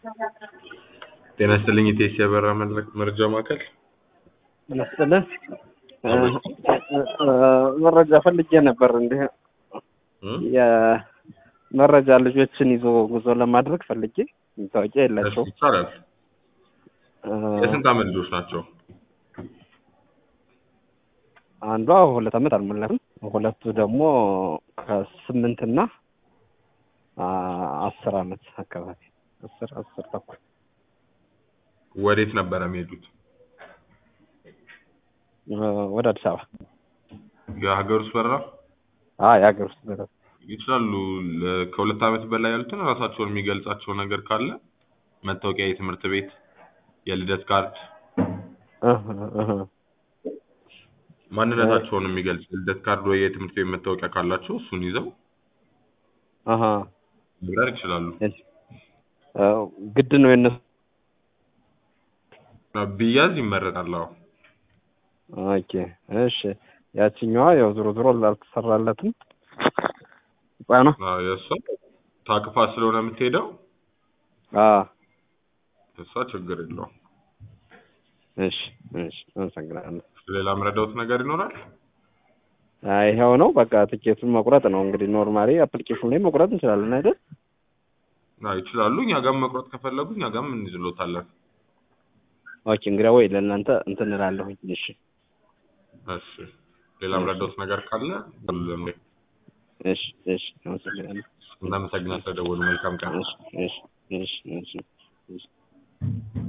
ጤና ይስጥልኝ የቴሲ አበራ መረጃ ማዕከል ይመስጥልን መረጃ ፈልጌ ነበር። እንዲህ የመረጃ ልጆችን ይዞ ጉዞ ለማድረግ ፈልጌ መታወቂያ የላቸው። ይቻላል። የስንት ዓመት ልጆች ናቸው? አንዷ ሁለት ዓመት አልሞላትም። ሁለቱ ደግሞ ከስምንት እና አስር ዓመት አካባቢ አስር አስር ተኩል ወዴት ነበረ የሚሄዱት? ወደ አዲስ አበባ የሀገር ውስጥ በረራ አዎ የሀገር ውስጥ በረራ ይችላሉ። ለ- ከሁለት ዓመት በላይ ያሉትን ራሳቸውን የሚገልጻቸው ነገር ካለ መታወቂያ፣ የትምህርት ቤት፣ የልደት ካርድ፣ እህ እህ ማንነታቸውን የሚገልጽ የልደት ካርድ ወይ የትምህርት ቤት መታወቂያ ካላቸው እሱን ይዘው አሃ መብረር ይችላሉ። ግድ ነው የነሱ ቢያዝ ይመረጣል። አዎ ኦኬ እሺ ያችኛዋ ያው ዞሮ ዞሮ አልተሰራለትም ህፃኗ አዎ፣ የእሷ ታቅፋ ስለሆነ የምትሄደው አዎ እሷ ችግር የለውም። እሺ እሺ አመሰግናለሁ ሌላ ምረዳውት ነገር ይኖራል? አይ ይኸው ነው በቃ ትኬቱን መቁረጥ ነው እንግዲህ ኖርማሊ አፕሊኬሽን ላይ መቁረጥ እንችላለን አይደል አዎ ይችላሉ። እኛ ጋርም መቁረጥ ከፈለጉ እኛ ጋርም እንይዝሎታለን። ኦኬ እንግዲያ ወይ ለእናንተ እንትን እላለሁኝ እሺ እሺ ሌላ ምረዳውት ነገር ካለ ሁሉም ላይ እሺ እሺ አመሰግናለሁ እናመሰግናለን። ስለደወሉ መልካም ቀን። እሺ እሺ እሺ እሺ እሺ